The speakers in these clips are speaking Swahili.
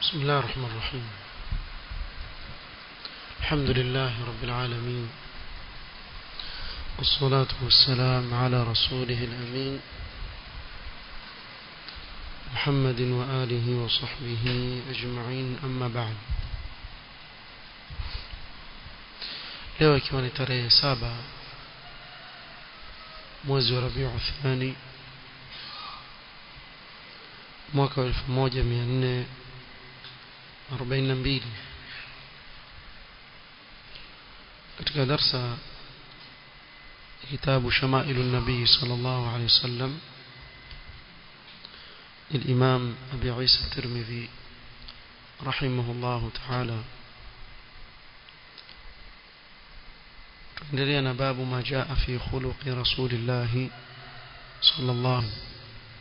بسم الله الرحمن الرحيم الحمد لله رب العالمين والصلاة والسلام على رسوله الأمين محمد وآله وصحبه أجمعين أما بعد leo ikiwa ni tarehe saba mwezi wa rabiu thani mwaka wa elfu moja mia nne arobaini na mbili katika darsa kitabu shamailu nabii sal llahu alehi wasallam للإمام أبي عيسى الترمذي رحمه الله تعالى tuendelea باب ما جاء في خلق رسول الله صلى الله عليه وسلم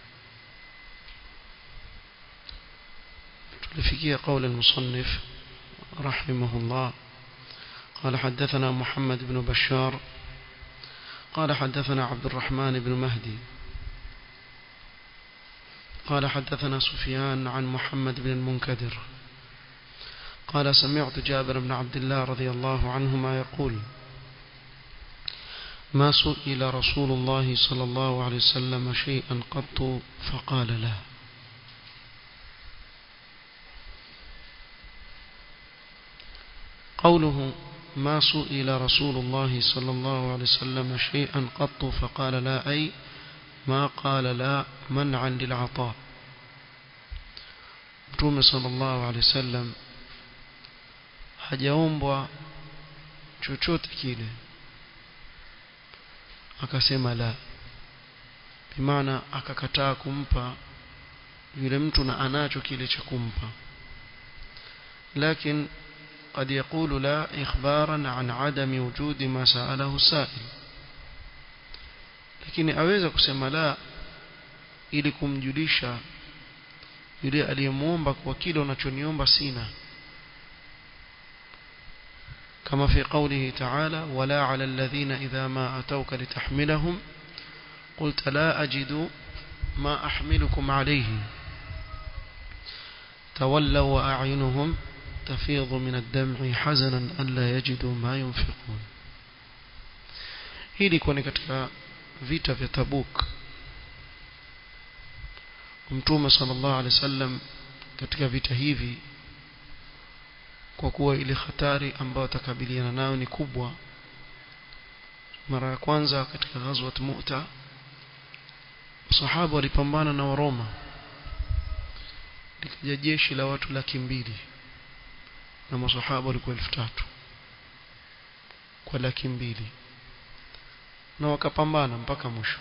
لفكية قول المصنف رحمه الله قال حدثنا محمد بن بشار قال حدثنا عبد الرحمن بن مهدي قال حدثنا سفيان عن محمد بن المنكدر قال سمعت جابر بن عبد الله رضي الله عنهما يقول ما سئل رسول الله صلى الله عليه وسلم شيئا قط فقال لا قوله ما سئل رسول الله صلى الله عليه وسلم شيئا قط فقال لا أي ما قال لا منعا للعطاء mtume sallallahu alaihi wasallam hajaombwa chochote kile akasema la bimaana akakataa kumpa yule mtu na anacho kile cha kumpa lakini قد يقول لا إخبارا عن عدم وجود ما سأله السائل lakini aweza kusema la ili kumjulisha yule aliyemuomba kwa kile unachoniomba sina kama fi qawlihi ta'ala wala 'ala alladhina idha ma atawka litahmilahum qulta la ajidu ma ahmilukum alayhi tawallaw wa a'yunuhum تفيض من الدمع حزنا ألا يجدوا ما ينفقون hii ilikuwa ni katika vita vya Tabuk Mtume sallallahu alaihi wasallam katika vita hivi kwa kuwa ile hatari ambayo atakabiliana nayo ni kubwa mara ya kwanza katika ghazwat Mu'ta sahaba walipambana na Waroma likaja jeshi la watu laki mbili na masahaba walikuwa elfu tatu kwa laki mbili na wakapambana mpaka mwisho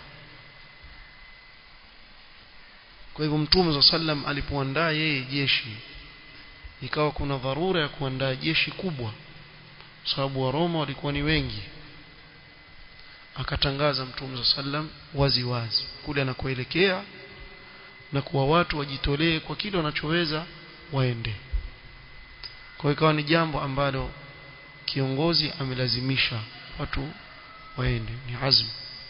kwa hivyo mtume za sallam alipoandaa yeye jeshi ikawa kuna dharura ya kuandaa jeshi kubwa sababu wa Roma walikuwa ni wengi akatangaza mtume za sallam wazi wazi kule anakoelekea na kuwa watu wajitolee kwa kile wanachoweza waende kwa ikawa ni jambo ambalo kiongozi amelazimisha watu waende ni azm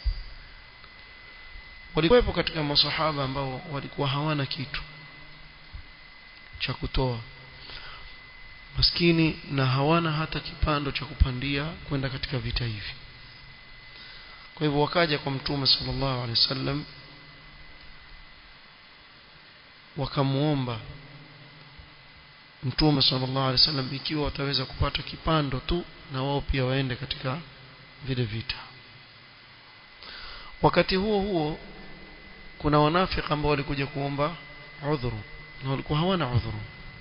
walikuwepo katika masahaba ambao walikuwa hawana kitu cha kutoa maskini na hawana hata kipando cha kupandia kwenda katika vita hivi kwa hivyo wakaja kwa mtume sallallahu alaihi wasallam wakamuomba mtume sallallahu alaihi wasallam ikiwa wataweza kupata kipando tu na wao pia waende katika vile vita wakati huo huo kuna wanafiki ambao walikuja kuomba udhuru na walikuwa hawana udhuru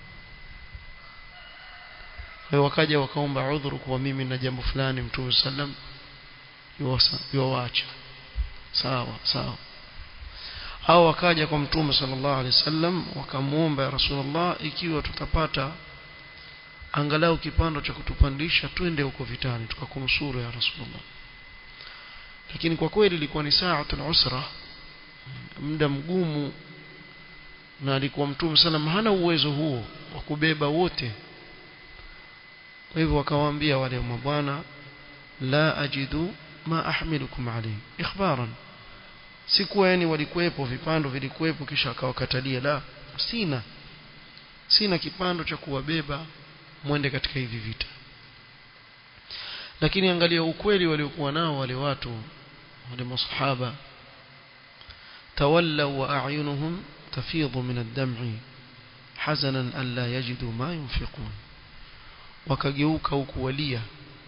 kwa wakaja wakaomba udhuru kwa mimi na jambo fulani mtume sallam yuwaacha sawa sawa hao wakaja kwa mtume sallallahu alaihi wasallam wakamuomba ya rasulullah ikiwa tutapata angalau kipando cha kutupandisha twende huko vitani tukakunusuru ya rasulullah lakini kwa kweli ilikuwa ni saatul usra muda mgumu na alikuwa mtume sallam hana uwezo huo wa kubeba wote kwa hivyo wakawaambia wale mabwana la ajidu ma ahmilukum alayhi ikhbaran si kuwa yani walikuwepo vipando vilikuwepo kisha akawakatalia la sina sina kipando cha kuwabeba mwende katika hivi vita lakini angalia ukweli waliokuwa nao wale watu wale masahaba tawallaw wa a'yunuhum tafidhu min ad-dam'i hazanan an la yajidu ma yunfiqun wakageuka huku walia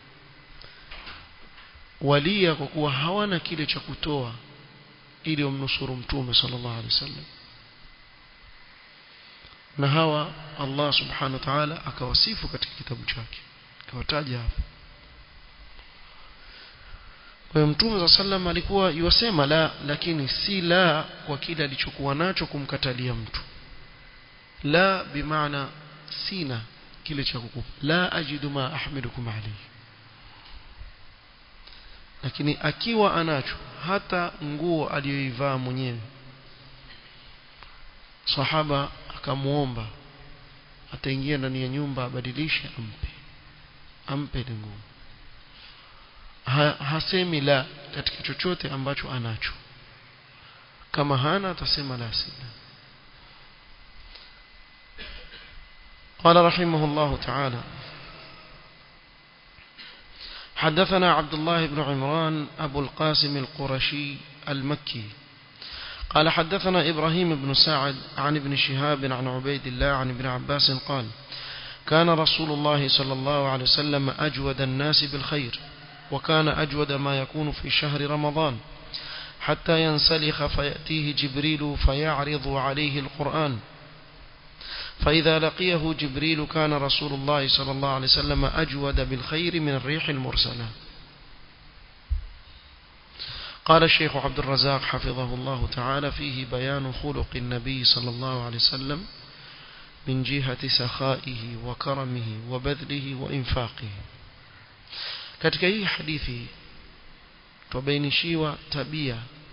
walia kwa kuwa hawana kile cha kutoa ili wamnusuru mtume sallallahu alaihi wasallam na hawa Allah subhanahu wa ta'ala akawasifu katika kitabu chake akawataja hapo kwa hiyo mtume za sallam alikuwa yusema la lakini si la kwa kile alichokuwa nacho kumkatalia mtu la bimaana sina kile cha kukupa la ajidu ma ahmidukum alayhi lakini akiwa anacho hata nguo aliyoivaa mwenyewe sahaba akamuomba ataingia ndani ya nyumba abadilishe ampe ampe ile nguo ha, hasemi la katika chochote ambacho anacho kama hana atasema la sina قال رحمه الله تعالى حدثنا عبد الله بن عمران أبو القاسم القرشي المكي قال حدثنا إبراهيم بن سعد عن ابن شهاب عن عبيد الله عن ابن عباس قال كان رسول الله صلى الله عليه وسلم أجود الناس بالخير وكان أجود ما يكون في شهر رمضان حتى ينسلخ فيأتيه جبريل فيعرض عليه القرآن فإذا لقيه جبريل كان رسول الله صلى الله عليه وسلم أجود بالخير من الريح المرسلة قال الشيخ عبد الرزاق حفظه الله تعالى فيه بيان خلق النبي صلى الله عليه وسلم من جهة سخائه وكرمه وبذله وإنفاقه katika hii hadithi tubainishiwa tabia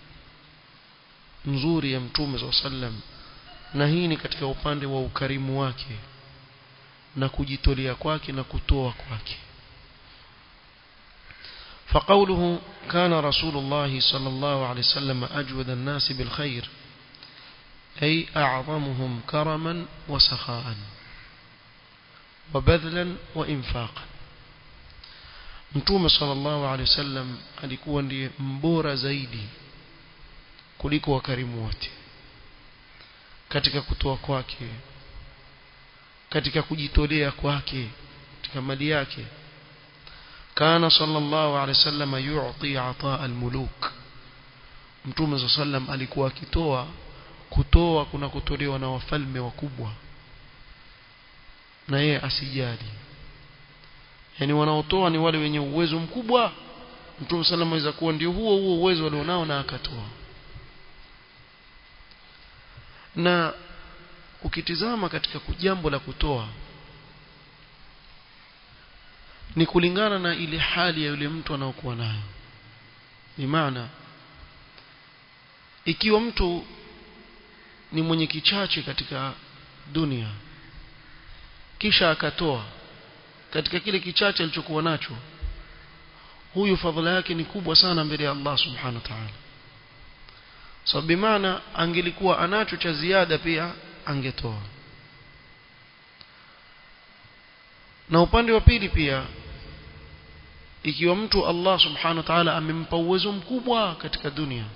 nzuri ya mtume صلى الله عليه وسلم na hii ni katika upande wa ukarimu wake na kujitolea kwake na kutoa kwake فقوله كان رسول الله صلى الله عليه وسلم أجود الناس بالخير أي أعظمهم كرما وسخاء وبذلا وإنفاقا Mtume sallallahu alaihi wasallam alikuwa ndiye mbora zaidi kuliko wakarimu wote katika kutoa kwake katika kujitolea kwake katika mali yake kana sallallahu alaihi wasallam yu'ti ataa almuluk Mtume sallallahu alaihi alikuwa akitoa kutoa kuna kutolewa na wafalme wakubwa na yeye asijali yani wanaotoa ni wale wenye uwezo mkubwa Mtume sallallahu aweza kuwa ndio huo huo uwezo walionao na akatoa na ukitizama katika jambo la kutoa ni kulingana na ile hali ya yule mtu anaokuwa nayo ni maana ikiwa mtu ni mwenye kichache katika dunia kisha akatoa katika kile kichache alichokuwa nacho huyu fadhila yake ni kubwa sana mbele ya Allah subhanahu wa ta'ala so bimaana angelikuwa anacho cha ziada pia angetoa na upande wa pili pia ikiwa mtu Allah subhanahu wa ta'ala amempa uwezo mkubwa katika dunia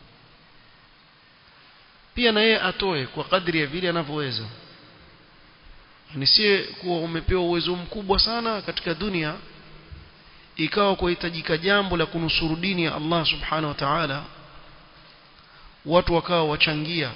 pia na yeye atoe kwa kadri ya vile anavyoweza ni si kuwa umepewa uwezo mkubwa sana katika dunia ikawa kuhitajika jambo la kunusuru dini ya Allah subhanahu wa ta'ala watu wakawa wachangia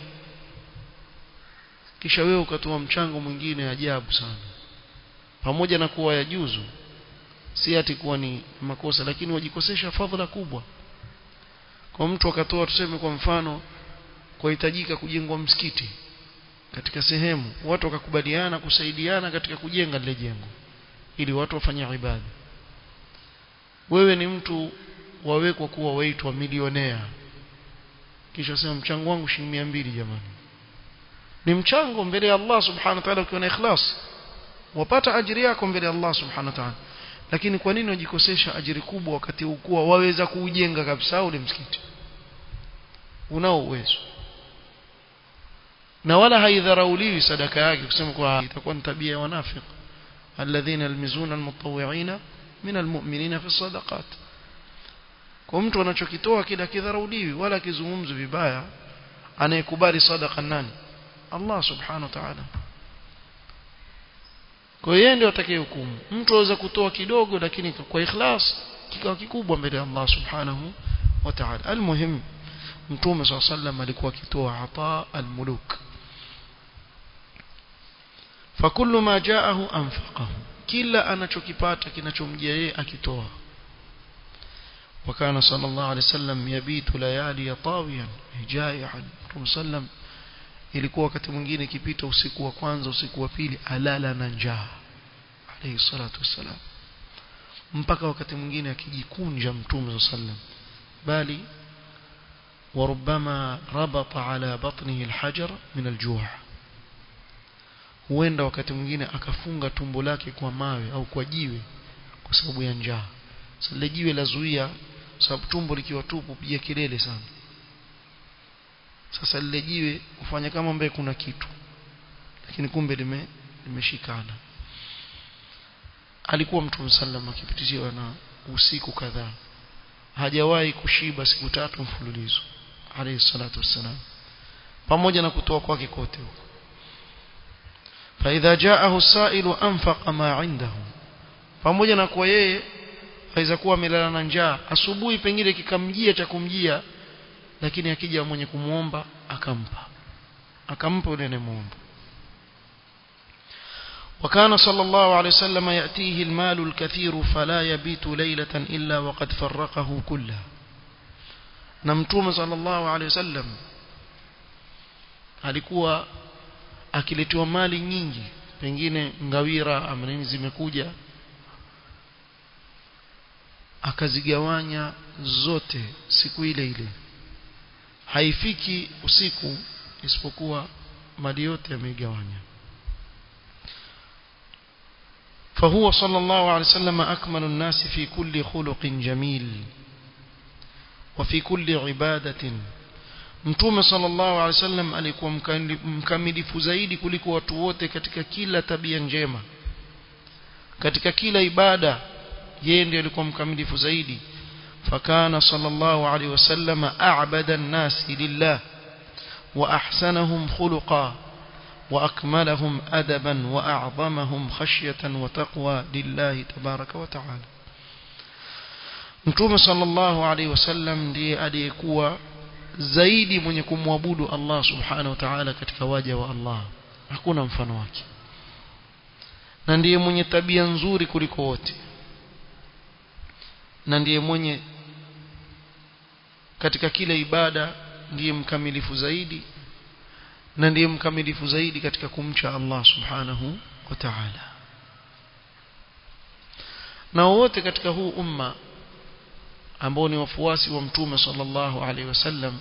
kisha wewe ukatoa mchango mwingine ajabu sana pamoja na kuwa yajuzu si ati kuwa ni makosa lakini wajikosesha fadhila kubwa kwa mtu akatoa tuseme kwa mfano kuhitajika kujengwa msikiti katika sehemu watu wakakubaliana kusaidiana katika kujenga lile jengo ili watu wafanye ibada wewe ni mtu wawekwa kuwa waitwa milionea kisha sema mchango wangu shilingi 200 jamani ni mchango mbele ya Allah subhanahu wa ta'ala ukiwa na ikhlas wapata ajiri yako mbele ya Allah subhanahu wa ta'ala lakini kwa nini wajikosesha ajiri kubwa wakati ukuwa waweza kuujenga kabisa ule msikiti unao uwezo na wala haidharauliwi sadaka yake kusema kwa itakuwa ni tabia ya wanafiki alladhina yalmizuna almutawwi'ina min almu'minina fi sadaqat kwa mtu anachokitoa kila kidharauliwi wala kizungumzwi vibaya anayekubali sadaqa nani Allah subhanahu wa ta'ala kwa hiyo ndio atakayehukumu mtu aweza kutoa kidogo lakini kwa ikhlas kikawa kikubwa mbele ya Allah subhanahu wa ta'ala almuhim mtume swalla sallam alikuwa akitoa ata almuluk fakullu ma jaahu anfaqahu kila anachokipata kinachomjia yeye akitoa وكان صلى الله عليه وسلم يبيت ليالي طاويا جائعا مtume sallam ilikuwa wakati mwingine ikipita usiku wa kwanza usiku wa pili alala na njaa alayhi salatu wassalam mpaka wakati mwingine akijikunja mtume sallam bali وربما ربط على بطنه الحجر من الجوع huenda wakati mwingine akafunga tumbo lake kwa mawe au kwa jiwe kwa sababu ya njaa sasa jiwe lazuia sababu tumbo likiwa tupu piga kelele sana sasa lile jiwe ufanya kama mbele kuna kitu lakini kumbe lime limeshikana alikuwa mtume sallam akipitishwa na usiku kadhaa hajawahi kushiba siku tatu mfululizo alayhi salatu wassalam pamoja na kutoa kwake kote huko فإذا جاءه السائل أنفق ما عنده pamoja na kwa yeye aweza kuwa amelala na njaa asubuhi pengine kikamjia cha kumjia lakini akija mwenye kumuomba akampa akampa yule anayemuomba وكان صلى الله عليه وسلم يأتيه المال الكثير فلا يبيت ليلة إلا وقد فرقه كله نمتوم صلى الله عليه وسلم alikuwa akiletewa mali nyingi pengine ngawira ama nini zimekuja akazigawanya zote siku ile ile haifiki usiku isipokuwa mali yote yameigawanya فهو صلى الله عليه وسلم أكمل الناس في كل خلق جميل وفي كل عبادة Mtume sallallahu alaihi wasallam alikuwa mkamilifu zaidi kuliko watu wote katika kila tabia njema. Katika kila ibada yeye ndiye alikuwa mkamilifu zaidi. Fakana sallallahu alaihi wasallam a'bada an-nas lillah wa ahsanahum khuluqa wa akmalahum adaban wa a'zamahum khashyatan wa taqwa lillahi tabaraka wa ta'ala. Mtume sallallahu alaihi wasallam ndiye aliyekuwa zaidi mwenye kumwabudu Allah subhanahu wa ta'ala katika waja wa Allah hakuna mfano wake na ndiye mwenye tabia nzuri kuliko wote na ndiye mwenye katika kila ibada ndiye mkamilifu zaidi na ndiye mkamilifu zaidi katika kumcha Allah subhanahu wa ta'ala na wote katika huu umma ambao ni wafuasi wa mtume sallallahu alaihi wasallam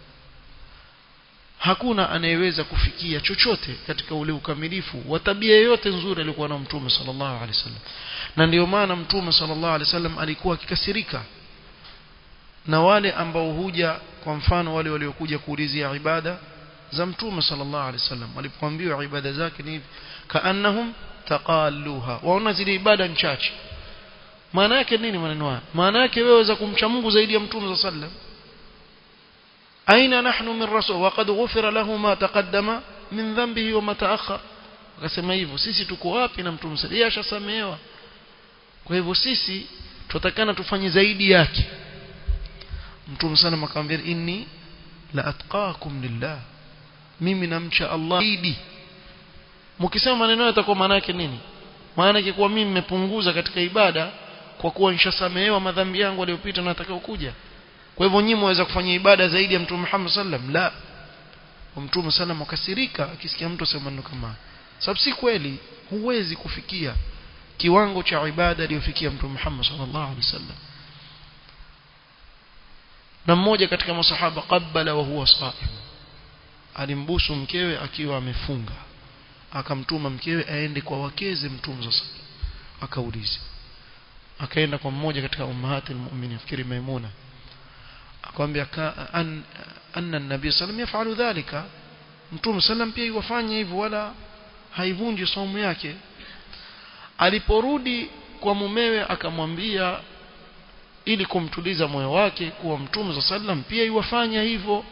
hakuna anayeweza kufikia chochote katika ule ukamilifu wa tabia yote nzuri alikuwa na mtume sallallahu alaihi wasallam na ndio maana mtume sallallahu alaihi wasallam alikuwa akikasirika na wale ambao huja kwa mfano wale waliokuja kuulizia ibada za mtume sallallahu alaihi wasallam walipoambiwa ibada zake ni hivi kaannahum taqalluha waona zile ibada nchache maana yake nini maneno haya maana yake wewe waweza kumcha Mungu zaidi ya mtume sallallahu alaihi wasallam aina nahnu min rasul waqad ghufira lahu ma taqaddama min dhanbihi wa ma ta'akhkhar akasema hivyo sisi tuko wapi na mtume sallallahu alaihi ashasamehewa kwa hivyo sisi tutakana tufanye zaidi yake mtume sana akamwambia inni la atqakum lillah mimi namcha Allah zaidi mkisema maneno yatakuwa maana yake nini maana yake kuwa mimi nimepunguza katika ibada kwa kuwa nishasamehewa madhambi yangu aliyopita na atakao kuja kwa hivyo nyinyi mwaweza kufanya ibada zaidi ya mtume Muhammad sallam la mtume sallam akasirika akisikia mtu asema maneno kama sababu si kweli huwezi kufikia kiwango cha ibada aliyofikia mtume Muhammad sallallahu alaihi wasallam na mmoja katika masahaba qabbala wa huwa saim alimbusu mkewe akiwa amefunga akamtuma mkewe aende kwa wakeze mtume sasa akauliza akaenda kwa mmoja katika ummahati almu'minin fikiri maimuna akamwambia an, anna an-nabiy sallam yafalu dhalika mtume sallam pia iwafanya hivyo wala haivunji saumu yake aliporudi kwa mumewe akamwambia ili kumtuliza moyo wake kuwa mtume sallam pia iwafanya hivyo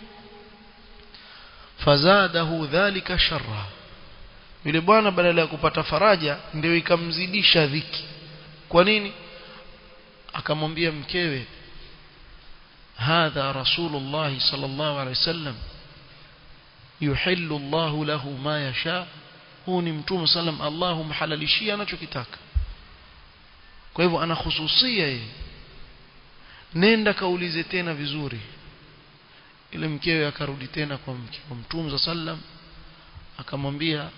fazadahu dhalika sharra yule bwana badala ya kupata faraja ndio ikamzidisha dhiki kwa nini akamwambia mkewe hadha rasulullah sallallahu alaihi wasallam yuhillu Allah lahu ma yasha huu ni mtume sallam Allah humhalalishia anachokitaka kwa hivyo ana hususia yeye nenda kaulize tena vizuri ile mkewe akarudi tena kwa mke wa mtume sallam akamwambia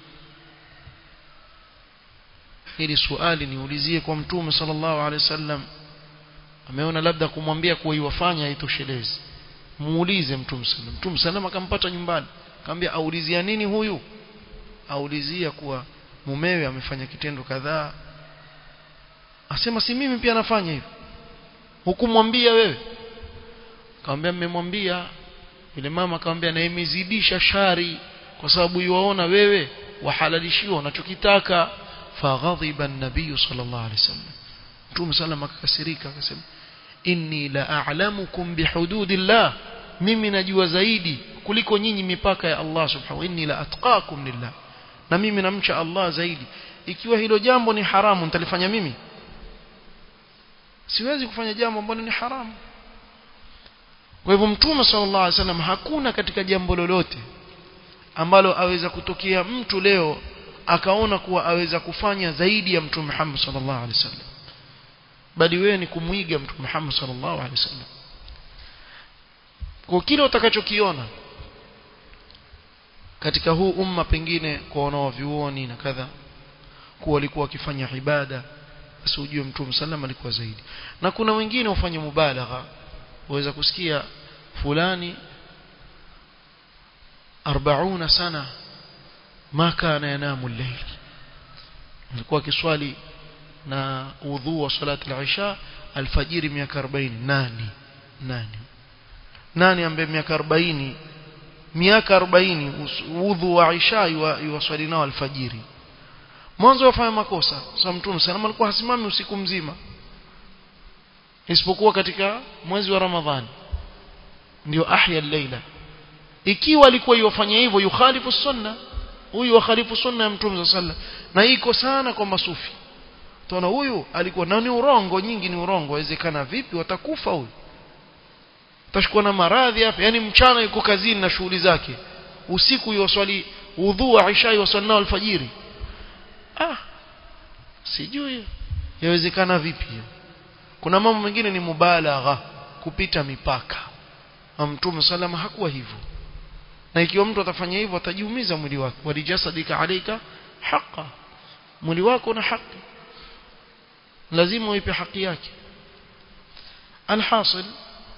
ili swali niulizie kwa mtume sallallahu alaihi wasallam ameona labda kumwambia kuwa iwafanya haitoshelezi muulize mtume sallam mtume sallam akampata nyumbani akamwambia aulizia nini huyu aulizia kuwa mumewe amefanya kitendo kadhaa asema si mimi pia nafanya hivyo hukumwambia wewe akamwambia mmemwambia yule mama akamwambia na imezidisha shari kwa sababu yuwaona wewe wahalalishiwa unachokitaka faghadhiba an-nabiy sallallahu alaihi wasallam Mtume sallam akakasirika akasema inni la a'lamukum bihududillah mimi najua zaidi kuliko nyinyi mipaka ya Allah subhanahu inni la atqakum lillah na mimi namcha Allah zaidi ikiwa hilo jambo ni haramu nitalifanya mimi siwezi kufanya jambo ambalo ni haramu kwa hivyo mtume sallallahu alaihi wasallam hakuna katika jambo lolote ambalo aweza kutokea mtu leo akaona kuwa aweza kufanya zaidi ya mtume Muhammad sallallahu alaihi wasallam bali wewe ni kumwiga mtume Muhammad sallallahu alaihi wasallam kwa kile utakachokiona katika huu umma pengine kwa wanaovyuoni na kadha kuwa walikuwa wakifanya ibada basi ujue mtume sallam alikuwa zaidi na kuna wengine wafanya mubalagha waweza kusikia fulani 40 sana ma kana yanamu al-layl alikuwa kiswali na udhu wa salati al-isha alfajiri miaka 40 nani nani nani ambaye miaka 40 miaka 40 udhu wa isha yuwaswali nao alfajiri mwanzo wafanya makosa sasa mtume sana alikuwa hasimami usiku mzima isipokuwa katika mwezi wa ramadhani ndio ahya al-laila ikiwa alikuwa yofanya hivyo yukhalifu sunna huyu wakhalifu sunna ya mtume sallallahu na iko sana kwa masufi tunaona huyu alikuwa na ni urongo nyingi ni urongo wawezekana vipi watakufa huyu utashikwa na maradhi hapa yani mchana yuko kazini na shughuli zake usiku yoswali udhu wa isha yoswali nao alfajiri ah sijui yawezekana vipi hiyo kuna mambo mengine ni mubalagha kupita mipaka mtume salama hakuwa hivyo na ikiwa mtu atafanya hivyo atajiumiza mwili wake walijasadika alaika haqa mwili wako na haki lazima uipe haki yake alhasil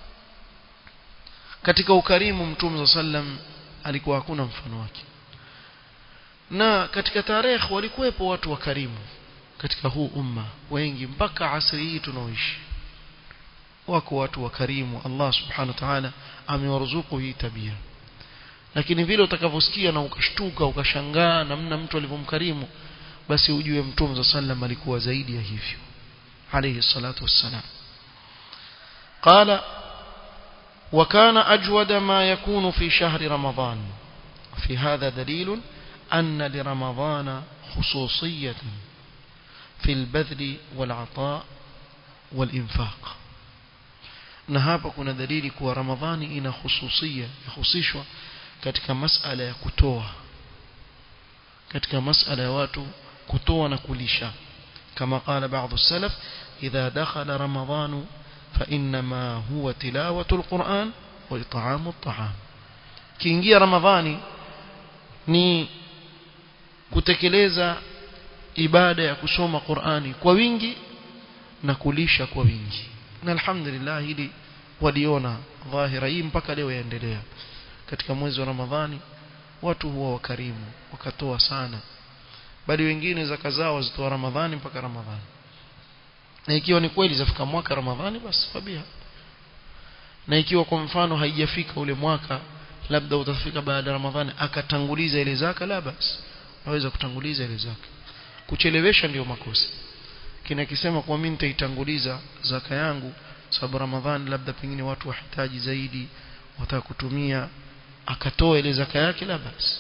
katika ukarimu mtume sallam alikuwa hakuna mfano wake na katika tarehe walikuwepo watu wakarimu katika huu umma wengi mpaka asri hii tunaoishi wako watu wakarimu Allah subhanahu wa ta'ala amewaruzuku hii tabia lakini vile utakavyosikia na ukashtuka ukashangaa namna mtu alivyomkarimu basi ujue mtume sallam alikuwa zaidi ya hivyo alayhi salatu wassalam قال وكان أجود ما يكون في شهر رمضان في هذا دليل أن لرمضان خصوصية في البذل والعطاء والإنفاق na hapa kuna dalili kuwa ramadhani ina hususia yahusishwa katika masala ya kutoa katika masala ya watu kutoa na kulisha kama qala baadhi salaf idha dakhala ramadhanu fa inma huwa tilawatu alquran wa it'amu at'am kiingia ramadhani ni kutekeleza ibada ya kusoma Qur'ani kwa wingi na kulisha kwa wingi na alhamdulillah hili waliona dhahira hii mpaka leo yaendelea katika mwezi wa Ramadhani watu huwa wakarimu wakatoa sana bali wengine zaka zao wazitoa Ramadhani mpaka Ramadhani na ikiwa ni kweli zafika mwaka Ramadhani basi fabia na ikiwa kwa mfano haijafika ule mwaka labda utafika baada ya ramadhani akatanguliza ile zaka la basi naweza kutanguliza ile zaka kuchelewesha ndio makosa kina kisema kwa mimi nitaitanguliza zaka yangu sababu ramadhani labda pengine watu wahitaji zaidi wataka kutumia akatoa ile zaka yake la basi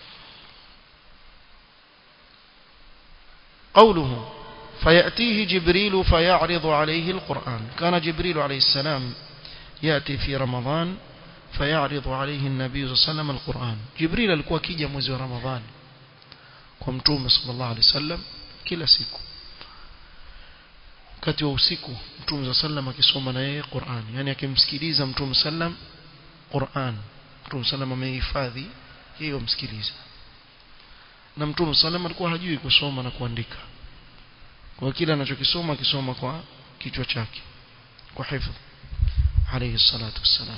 قوله فيأتيه جبريل فيعرض عليه القرآن كان جبريل عليه السلام يأتي في رمضان فيعرض عليه النبي صلى الله عليه وسلم القرآن جبريل alikuwa kija mwezi wa Ramadhani kwa mtume sallallahu alaihi wasallam kila siku wakati wa usiku mtume sallam akisoma na yeye Qur'an yani akimsikiliza mtume sallam Qur'an mtume sallam amehifadhi yeye umsikiliza na mtume sallam alikuwa hajui kusoma na kuandika kwa kila anachokisoma akisoma kwa kichwa chake kwa hifadhi عليه الصلاة والسلام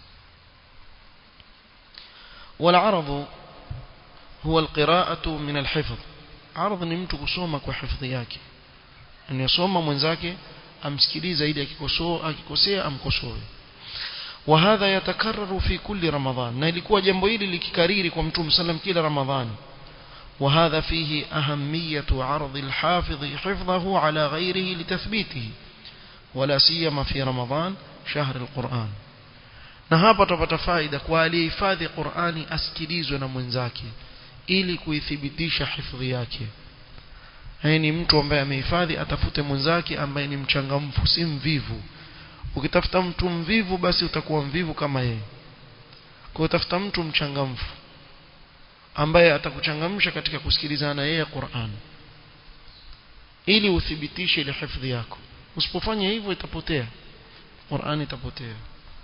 والعرض هو القراءة من الحفظ عرض ni mtu kusoma kwa hifadhi yake anayesoma mwenzake amsikilize zaidi akikosoa akikosea amkosoe وهذا يتكرر في كل رمضان na ilikuwa jambo hili likikariri kwa mtume sallam kila ramadhani وهذا فيه أهمية عرض الحافظ حفظه على غيره لتثبيته ولا سيما في رمضان شهر القرآن na hapa tutapata faida kwa aliyehifadhi Qur'ani asikilizwe na mwenzake ili kuithibitisha hifadhi yake Haya ni mtu ambaye amehifadhi atafute mwenzake ambaye ni mchangamfu si mvivu ukitafuta mtu mvivu basi utakuwa mvivu kama yeye kwa utafuta mtu mchangamfu ambaye atakuchangamsha katika kusikilizana na yeye Qur'an ili uthibitishe ile hifadhi yako usipofanya hivyo itapotea Qur'an itapotea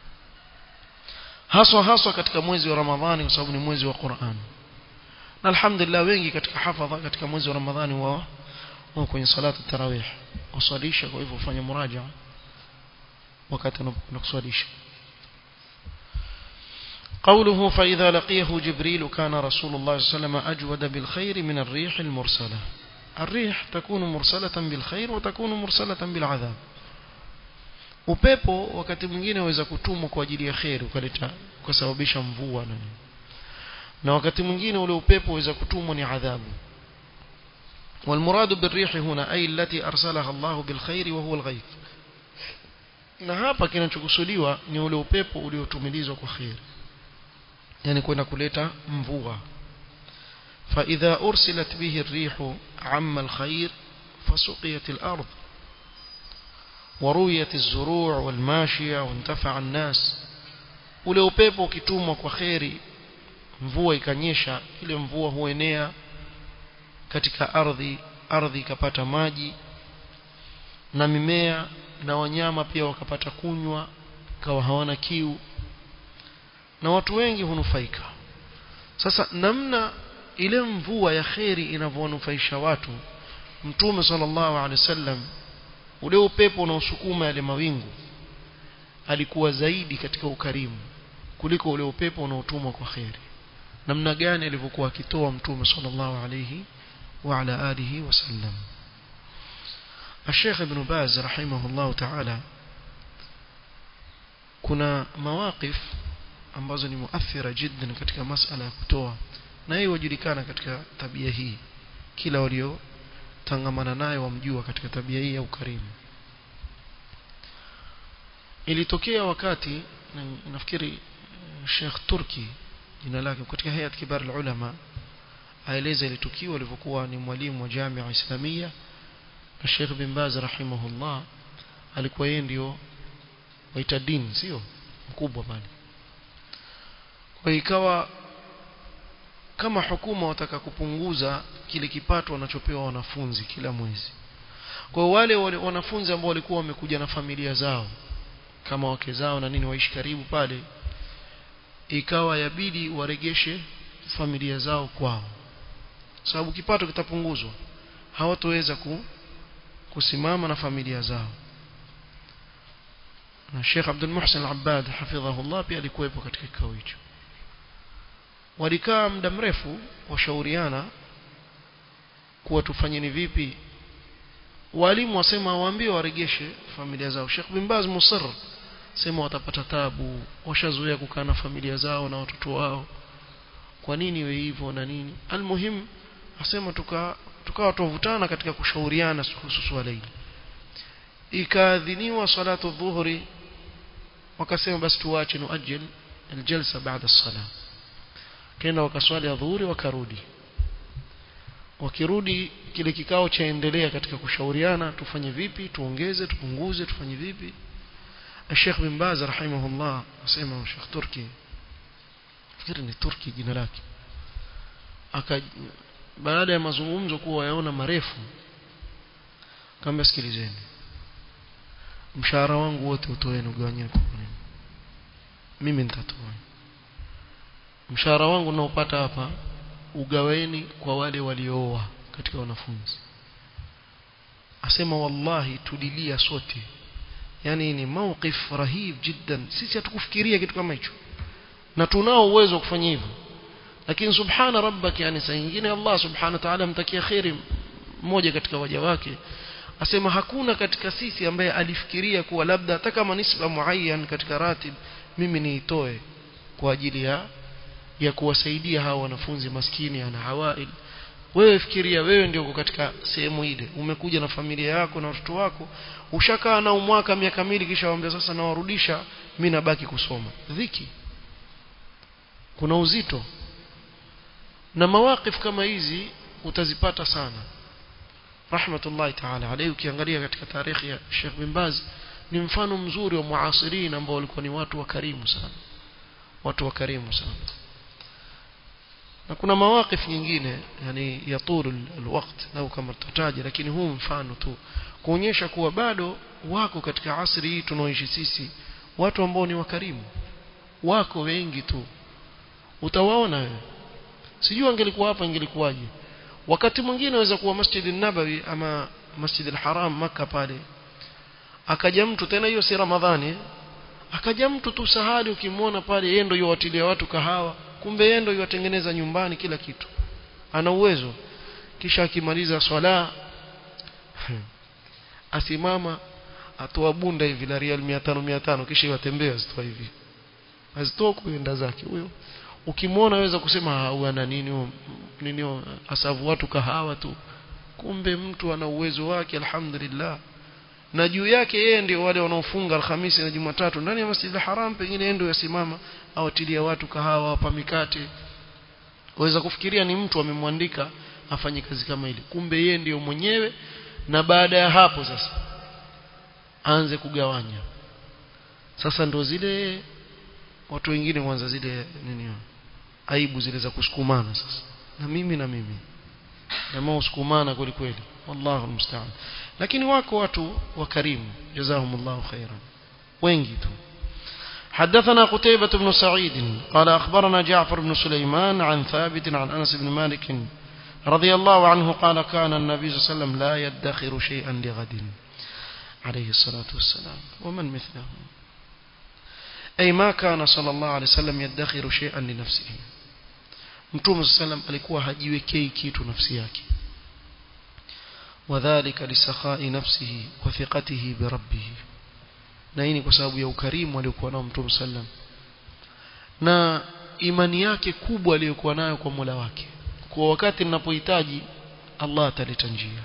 haswa haswa katika mwezi wa Ramadhani kwa sababu ni mwezi wa Qur'an na alhamdulillah wengi katika hafadha katika mwezi wa Ramadhani wao wao kwenye salatu tarawih usalisha kwa hivyo ufanye muraja wakati unakuswalisha قوله فإذا لقيه جبريل كان رسول الله صلى الله عليه وسلم أجود بالخير من الريح المرسلة الريح تكون مرسلة بالخير وتكون مرسلة بالعذاب upepo wakati mwingine waweza kutumwa kwa ajili ya khair ukaleta kusababisha mvua na na wakati mwingine ule upepo waweza kutumwa ni adhabu والمراد بالريح هنا أي التي أرسلها الله بالخير وهو الغيث na hapa kinachokusudiwa ni ule upepo uliotumilizwa kwa khair yani kwenda kuleta mvua فإذا أرسلت به الريح عم الخير فسقيت الأرض ورويت الزروع والماشية وانتفع الناس ule upepo ukitumwa kwa kheri mvua ikanyesha ile mvua huenea katika ardhi ardhi ikapata maji na mimea na wanyama pia wakapata kunywa kawa hawana kiu na watu wengi hunufaika sasa namna ile mvua ya kheri inavyonufaisha watu mtume sallallahu alaihi wasallam ule upepo unaosukuma yale mawingu alikuwa zaidi katika ukarimu kuliko ule upepo unaotumwa kwa kheri namna gani alivyokuwa akitoa mtume sallallahu alayhi wa ala alihi wasallam الشيخ ابن باز رحمه الله تعالى kuna mawaqif ambazo ni muathira jiddan katika masala ya kutoa na hiyo wajulikana katika tabia hii kila walio tangamana naye wamjua katika tabia hii ya ukarimu ilitokea wakati nafikiri Sheikh Turki jina lake katika hayat kibar ulama aeleza ile tukio alivyokuwa ni mwalimu wa Jamia Islamia na Sheikh bin Baz rahimahullah alikuwa yeye ndio waita din sio mkubwa pale kwa ikawa kama hukuma wataka kupunguza kile kipato wanachopewa wanafunzi kila mwezi kwa wale, wale wanafunzi ambao walikuwa wamekuja na familia zao kama wake zao na nini waishi karibu pale ikawa yabidi waregeshe familia zao kwao sababu kipato kitapunguzwa hawatoweza ku, kusimama na familia zao na Sheikh Abdul Muhsin Al-Abbad hafidhahullah pia alikuwepo katika kikao hicho walikaa muda mrefu washauriana kuwa tufanyeni vipi walimu wasema waambie waregeshe familia zao Sheikh bin Baz musir sema watapata tabu washazoea kukaa na familia zao na watoto wao kwa nini iwe hivyo na nini almuhim asema tuka tukawa tuvutana katika kushauriana kuhusu swala hili ikaadhiniwa salatu dhuhuri wakasema basi tuache nuajil aljalsa baada as-salah kenda wakaswali adhuhuri wakarudi wakirudi kile kikao chaendelea katika kushauriana tufanye vipi tuongeze tupunguze tufanye vipi Sheikh bin Baz rahimahullah asema Sheikh Turki fikiri ni Turki jina lake aka baada ya mazungumzo kuwa yaona marefu kamba sikilizeni mshahara wangu wote utoeni ugawanyeni kwa nini mimi nitatoa mshahara wangu naopata hapa ugaweni kwa wale waliooa katika wanafunzi asema wallahi tulilia sote yani ni mawqif rahib jiddan sisi hatukufikiria kitu kama hicho na tunao uwezo wa kufanya hivyo lakini subhana rabbak yani saa nyingine Allah subhanahu wa ta'ala mtakia khairi mmoja katika waja wake asema hakuna katika sisi ambaye alifikiria kuwa labda hata kama nisba muayyan katika ratib mimi niitoe kwa ajili ya ya kuwasaidia hawa wanafunzi maskini ana hawail wewe fikiria wewe ndio uko katika sehemu ile umekuja na familia yako na watoto wako ushakaa na umwaka miaka miwili kisha waambia sasa nawarudisha mimi nabaki kusoma dhiki kuna uzito na mawaqif kama hizi utazipata sana rahmatullahi ta'ala alayhi ukiangalia katika tarehe ya Sheikh bin Baz ni mfano mzuri wa muasirin ambao walikuwa ni watu wakarimu sana watu wakarimu sana na kuna mawaqif nyingine yani yatulu alwaqt au kama tutataja lakini huu mfano tu kuonyesha kuwa bado wako katika asri hii tunaoishi sisi watu ambao ni wakarimu wako wengi tu utawaona wewe sijui angelikuwa hapa ingelikuwaje wakati mwingine waweza kuwa Masjid nabawi ama Masjid al-Haram maka pale akaja mtu tena hiyo si Ramadhani akaja mtu tu sahali ukimwona pale yeye ndio yuwatilia watu kahawa kumbe yeye ndio yuwatengeneza nyumbani kila kitu ana uwezo kisha akimaliza swala asimama atoa bunda hivi la rial 500 500 kisha yatembea azitoa hivi azitoa kuenda zake huyo ukimwona waweza kusema huyu ana nini nini asavu watu kahawa tu kumbe mtu ana uwezo wake alhamdulillah na juu yake yeye ndio wale wanaofunga alhamisi na jumatatu ndani ya masjid haram pengine yeye ndio yasimama awatilia watu kahawa wapa mikate waweza kufikiria ni mtu amemwandika afanye kazi kama ile kumbe yeye ndio mwenyewe na baada ya hapo sasa aanze kugawanya sasa ndo zile watu wengine kwanza zile nini aibu zile za kusukumana sasa na mimi na mimi jamaa usukumana kweli kweli wallahu musta'an lakini wako watu wakarimu jazahumullahu khairan wengi tu حدثنا قتيبة بن سعيد قال أخبرنا جعفر بن سليمان عن ثابت عن أنس بن مالك رضي الله عنه قال كان النبي صلى الله عليه وسلم لا يدخر شيئا لغد عليه الصلاة والسلام ومن مثله أي ما كان صلى الله عليه وسلم يدخر شيئا لنفسه mtume sallam alikuwa hajiwekei kitu nafsi yake wadhālika lisakhai nafsihi wa thiqatihi bi rabbih na hii ni kwa sababu ya ukarimu aliokuwa nao mtume sallam na imani yake kubwa aliyokuwa nayo kwa Mola wake kwa wakati ninapohitaji Allah ataleta njia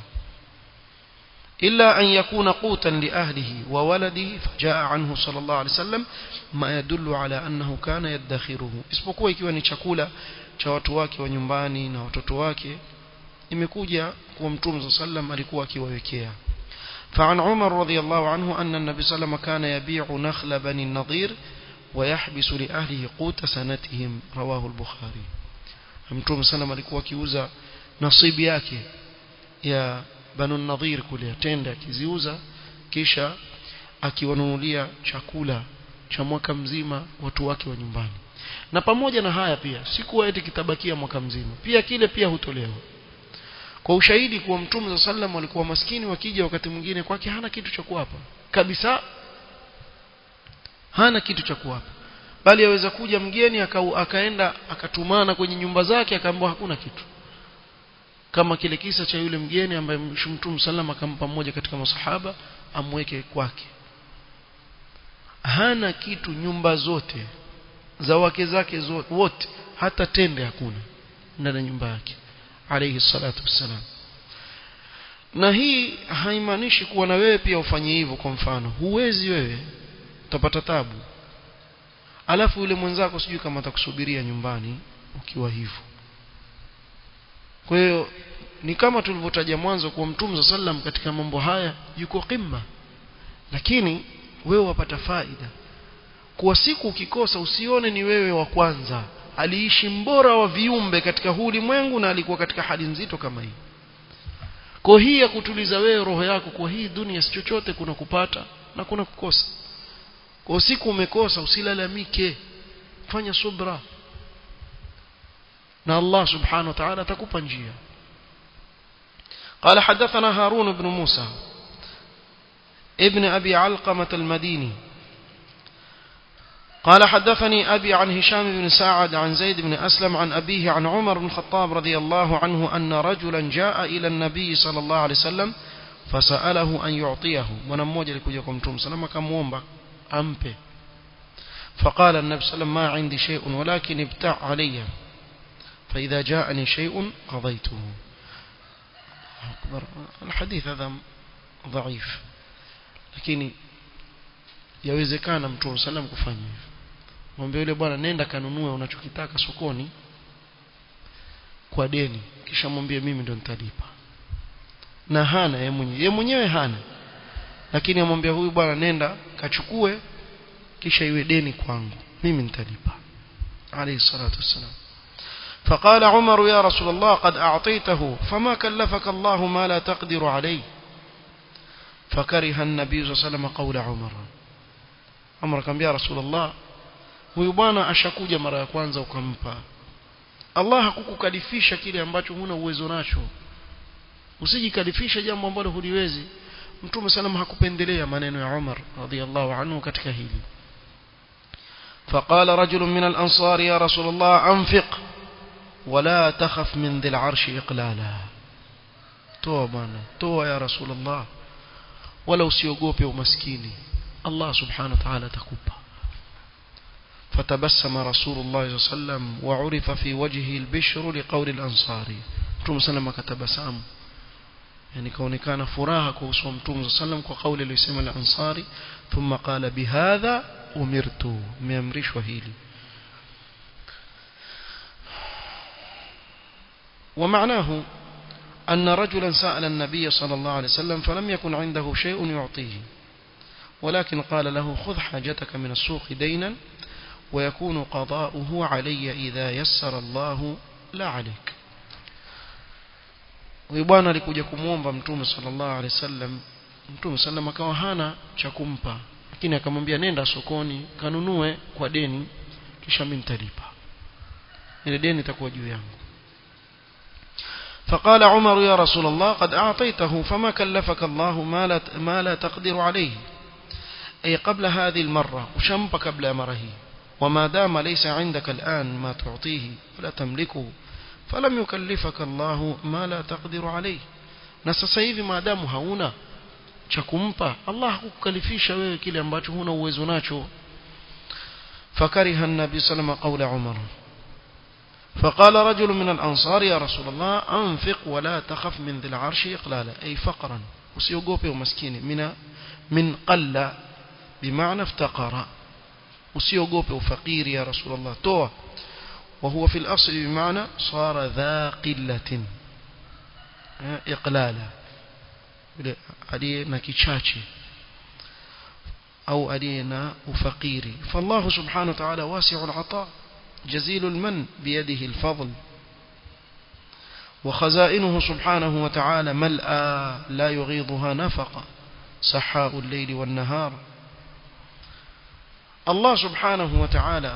إلا أن يكون قوتا لأهله وولده فجاء عنه صلى الله عليه وسلم ما يدل على أنه كان يدخره isipokuwa ikiwa ni chakula cha watu wake wa nyumbani na watoto wake imekuja kwa mtume صلى الله عليه alikuwa akiwawekea فعن عمر رضي الله عنه أن النبي صلى الله عليه وسلم كان يبيع نخل بني النضير ويحبس لأهله قوت سنتهم رواه البخاري mtume صلى الله عليه alikuwa akiuza nasibu yake ya banu nadhir kule atenda akiziuza kisha akiwanunulia chakula cha mwaka mzima watu wake wa nyumbani na pamoja na haya pia sikuwa eti kitabakia mwaka mzima pia kile pia hutolewa kwa ushahidi kuwa mtume za sallam walikuwa maskini wakija wakati mwingine kwake hana kitu cha kuwapa kabisa hana kitu cha kuwapa bali aweza kuja mgeni aka, akaenda akatumana kwenye nyumba zake akaambiwa hakuna kitu kama kile kisa cha yule mgeni ambaye Mtume sallam akampa mmoja katika masahaba amweke kwake hana kitu nyumba zote za wake zake zote wote hata tende hakuna ndani ya nyumba yake alayhi salatu wassalam na hii haimaanishi kuwa na wewe pia ufanye hivyo kwa mfano huwezi wewe utapata tabu alafu yule mwenzako sijui kama atakusubiria nyumbani ukiwa hivyo kwa hiyo ni kama tulivyotaja mwanzo kuwa mtume sallam katika mambo haya yuko qimma lakini wewe wapata faida kuwa siku ukikosa usione ni wewe wa kwanza aliishi mbora wa viumbe katika huu ulimwengu na alikuwa katika hali nzito kama hii kwa hii ya kutuliza wewe roho yako kwa hii dunia si chochote kuna kupata na kuna kukosa kwa siku umekosa usilalamike fanya subra na Allah subhanahu wa ta'ala atakupa njia قال حدثنا هارون بن موسى ابن أبي علقمة المديني قال حدثني أبي عن هشام بن سعد عن زيد بن أسلم عن أبيه عن عمر بن الخطاب رضي الله عنه أن رجلا جاء إلى النبي صلى الله عليه وسلم فسأله أن يعطيه ونموجة لكجكم توم سلام كم أمبي فقال النبي صلى الله عليه وسلم ما عندي شيء ولكن ابتع علي فإذا جاءني شيء قضيته أكبر الحديث هذا ضعيف lakini yawezekana mtume sallam kufanya hivyo mwambie yule bwana nenda kanunue unachokitaka sokoni kwa deni kisha mwambie mimi ndo nitalipa na hana yeye mwenyewe yeye mwenyewe hana lakini amwambia huyu bwana nenda kachukue kisha iwe deni kwangu mimi nitalipa alayhi salatu wassalam فقال عمر يا رسول الله قد أعطيته فما كلفك الله ما لا تقدر عليه فكره النبي صلى الله عليه وسلم قول عمر عمر كان يا رسول الله huyu bwana ashakuja mara ya kwanza ukampa Allah hakukukalifisha kile ambacho huna uwezo nacho usijikalifisha jambo ambalo huliwezi mtume sallam hakupendelea maneno ya Umar radhiallahu anhu katika hili فقال رجل من الأنصار يا رسول الله أنفق ولا تخف من ذي العرش إقلالا toa bwana toa ya rasulullah wala usiogope umaskini Allah subhanahu wa ta'ala atakupa فتبسم رسول الله صلى الله عليه وسلم وعرف في وجهه البشر لقول الأنصاري متوم سلم كتبسام يعني كونكان فراها كوسو متوم سلم كقول اللي يسمى الأنصاري ثم قال بهذا أمرت ميمرش وهيلي ومعناه أن رجلا سأل النبي صلى الله عليه وسلم فلم يكن عنده شيء يعطيه ولكن قال له خذ حاجتك من السوق دينا ويكون قضاؤه علي إذا يسر الله لا عليك huyu bwana alikuja kumwomba mtume sallallahu alaihi wasallam mtume sallam akawa hana cha kumpa lakini akamwambia nenda sokoni kanunue kwa deni kisha mimi nitalipa ile deni itakuwa juu yangu فقال عمر يا رسول الله قد أعطيته فما كلفك الله ما لا, ما لا تقدر عليه أي قبل هذه المرة وشمب قبل مره وما دام ليس عندك الآن ما تعطيه ولا تملكه فلم يكلفك الله ما لا تقدر عليه na sasa hivi maadamu hauna cha kumpa Allah hakukalifisha wewe kile ambacho huna uwezo nacho fakariha an-nabi sallallahu qawla umar فقال رجل من الأنصار يا رسول الله أنفق ولا تخف من ذي العرش إقلالا أي فقرا usiogope umaskini mina min qalla bimaana iftaqara usiogope ufakiri ya rasulullah toa وهو في الأصل بمعنى صار ذا قلة إقلالا علينا كيشاتي أو علينا أفقيري فالله سبحانه وتعالى واسع العطاء جزيل المن بيده الفضل وخزائنه سبحانه وتعالى ملأى لا يغيضها نفقا سحاء الليل والنهار الله سبحانه وتعالى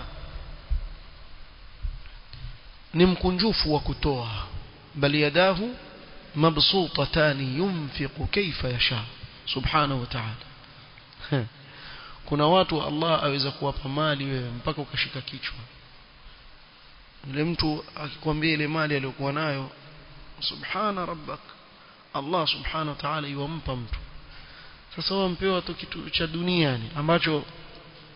ni mkunjufu wa kutoa bali yadahu mabsutatani yunfiqu kaifa yasha subhanahu wa ta'ala kuna watu Allah aweza kuwapa mali wewe mpaka ukashika kichwa yule mtu akikwambia ile mali aliyokuwa nayo subhana rabbak Allah subhanahu wa ta'ala yuwampa mtu sasa wampewa tu kitu cha duniani ambacho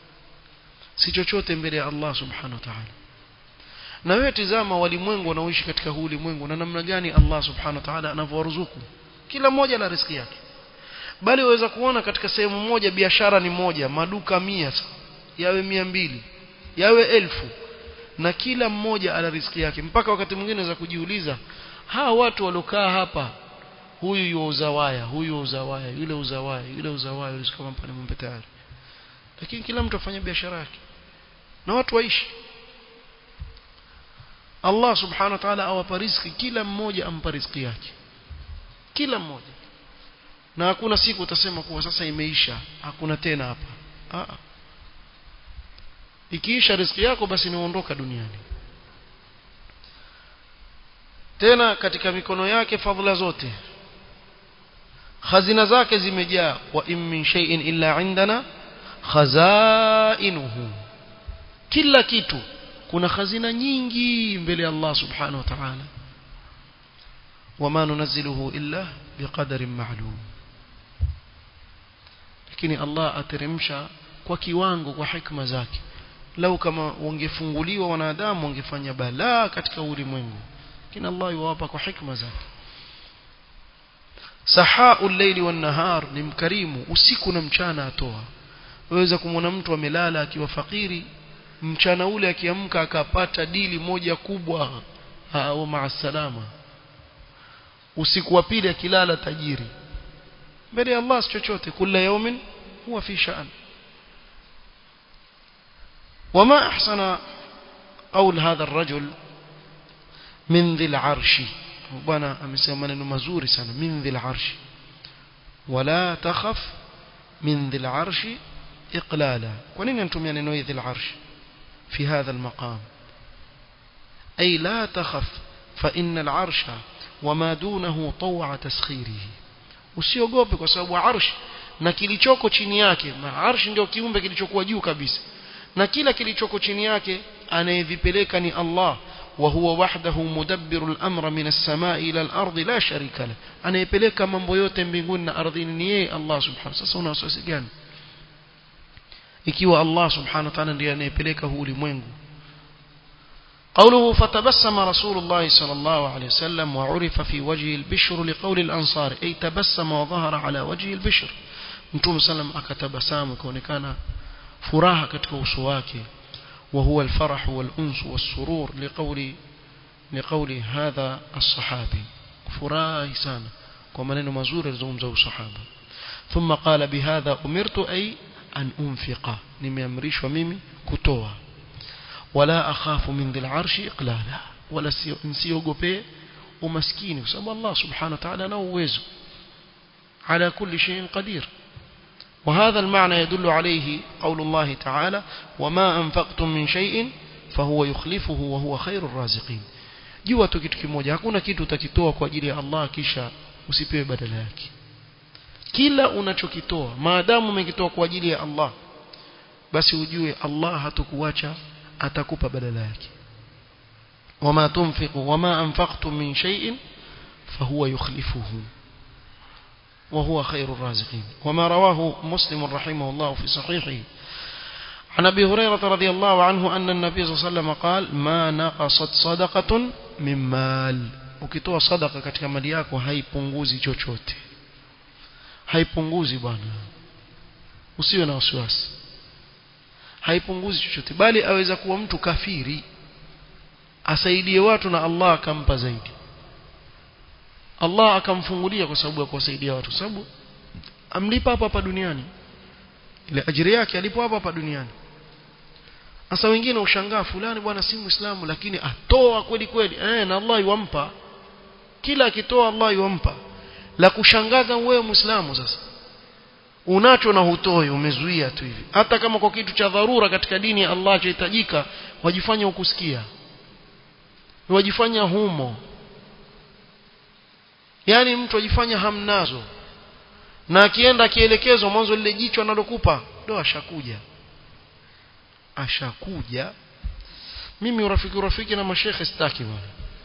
si chochote mbele ya Allah subhanahu wa ta'ala na wewe tizama walimwengu wanaoishi katika huu ulimwengu na namna gani Allah subhanahu wa ta'ala anavyowaruzuku kila mmoja na riziki yake bali waweza kuona katika sehemu moja biashara ni moja maduka mia yawe mia mbili yawe elfu na kila mmoja ana riziki yake mpaka wakati mwingine unaweza kujiuliza hawa watu waliokaa hapa huyu yuuza waya huyu yuuza waya yule uza waya yule uza waya yule kama mpane mombe tayari lakini kila mtu afanya biashara yake na watu waishi Allah subhanahu wa ta'ala awapa riziki kila mmoja ampa riziki yake kila mmoja na hakuna siku utasema kuwa sasa imeisha hakuna tena hapa Aa. ikiisha riziki yako basi niondoka duniani tena katika mikono yake fadhila zote khazina zake zimejaa wa in min shay'in illa indana khazainuhu kila kitu kuna khazina nyingi mbele ya Allah subhanahu wa ta'ala wama nunazziluhu illa biqadarin ma'lum lakini Allah ateremsha kwa kiwango kwa hikma zake lau kama wangefunguliwa wanadamu wangefanya balaa katika ulimwengu lakini Allah yuwapa kwa hikma zake sahau al-layli wan-nahar ni mkarimu usiku na mchana atoa waweza kumwona mtu amelala akiwa fakiri mchana ule akiamka akapata dili moja kubwa au maasalama usiku wa pili akilala tajiri mbele ya Allah chochote kila yaumin huwa fi sha'an وما أحسن قول هذا الرجل من ذي العرش bwana amesema maneno mazuri sana min dhil arshi wala takhaf min dhil arshi iqlala kwa nini anatumia neno hili dhil arshi fi hadha almaqam ay la takhaf fa inna alarsha wama dunahu taw'a taskhirihi usiogope kwa sababu arsh na kilichoko chini yake na arsh ndio kiumbe kilichokuwa juu kabisa na kila kilichoko chini yake anayevipeleka ni Allah وهو وحده مدبر الأمر من السماء إلى الأرض لا شريك له أنا يبليك mambo yote mbinguni na ardhini ni yeye Allah subhanahu sasa una wasiwasi gani ikiwa Allah subhanahu wa ta'ala ndiye anayepeleka huu ulimwengu قوله فتبسم رسول الله صلى الله عليه وسلم وعرف في وجهه البشر لقول الأنصار أي تبسم وظهر على وجه البشر متوم سلم أكتبسام كونكان فراها كتك وسواكي وهو الفرح والأنس والسرور لقول لقول هذا الصحابي فراhi sana kwa maneno mazuri alizungumza usahaba ثم قال بهذا أمرت أي أن أنفق nimeamrishwa mimi kutoa wala akhafu min dhil arshi iqlala wala nsiogope umaskini kwa sababu Allah subhanahu wa ta'ala ana uwezo على كل شيء قدير وهذا المعنى يدل عليه قول الله تعالى وما أنفقتم من شيء فهو يخلفه وهو خير الرازقين jua tu kitu kimoja hakuna kitu utakitoa kwa ajili ya Allah kisha usipewe badala yake kila unachokitoa maadamu umekitoa kwa ajili ya Allah basi ujue Allah hatakuacha atakupa badala yake wama tunfiqu wama anfaqtum min shay'in fahuwa yukhlifuhu وهو خير الرازقين وما رواه مسلم رحمه الله في صحيحه عن أبي هريرة رضي الله عنه أن النبي صلى الله عليه وسلم قال ما نقصت صدقة من مال ukitoa sadaka katika mali yako haipunguzi chochote haipunguzi bwana usiwe na wasiwasi haipunguzi chochote bali aweza kuwa mtu kafiri asaidie watu na Allah akampa zaidi Allah akamfungulia kwa sababu ya kuwasaidia watu sababu amlipa hapa hapa duniani ile ajira yake alipo hapa hapa duniani sasa wengine ushangaa fulani bwana si muislamu lakini atoa kweli kweli eh na Allah yuampa kila akitoa Allah yuampa la kushangaza wewe muislamu sasa unacho na hutoi umezuia tu hivi hata kama kwa kitu cha dharura katika dini ya Allah chahitajika wajifanya ukusikia wajifanya humo yani mtu ajifanya hamnazo na akienda akielekezwa mwanzo lile jicho analokupa ndo ashakuja ashakuja mimi urafiki urafiki na mashekhe sitaki bwana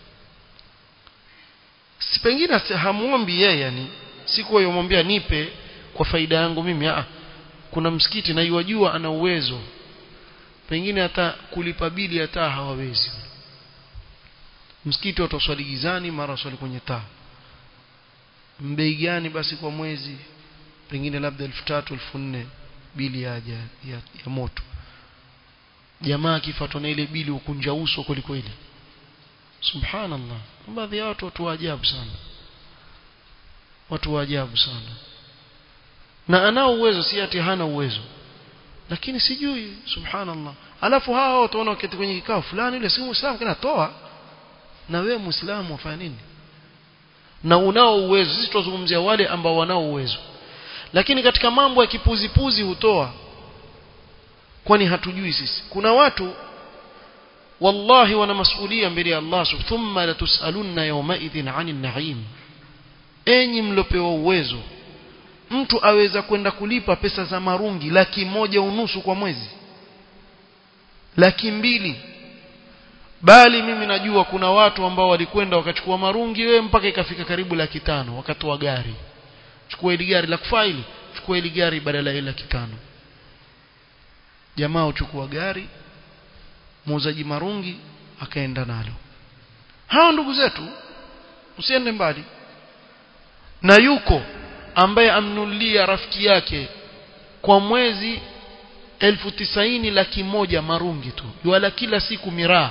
si pengine hamuombi yeye yani siku yomwambia nipe kwa faida yangu mimi ah kuna msikiti na yuwajua ana uwezo pengine hata kulipa bili ya taa hawawezi msikiti wataswali gizani mara swali kwenye taa mbei gani basi kwa mwezi pengine labda elfu tatu elfu nne bili ya, ya, ya, ya moto jamaa akifuatwa na ile bili ukunja uso kweli kweli subhanallah baadhi ya watu watu wa ajabu sana watu wa ajabu sana na anao uwezo si ati hana uwezo lakini sijui subhanallah alafu hawa wataona wakati kwenye kikao fulani yule si muislamu kana toa na wewe muislamu wafanya nini na unao uwezo sisi tunazungumzia wale ambao wanao uwezo lakini katika mambo ya kipuzipuzi hutoa kwani hatujui sisi kuna watu wallahi wana masulia mbele ya Allah thumma latusalunna yawmaidhin 'anil na'im enyi mlopewa uwezo mtu aweza kwenda kulipa pesa za marungi laki moja unusu kwa mwezi laki mbili bali mimi najua kuna watu ambao walikwenda wakachukua marungi wewe mpaka ikafika karibu laki tano wakatoa gari chukua ile gari la kufaili chukua ile gari badala ya laki tano jamaa uchukua gari muuzaji marungi akaenda nalo hao ndugu zetu usiende mbali na yuko ambaye amnulia rafiki yake kwa mwezi elfu tisaini laki moja marungi tu wala kila siku miraa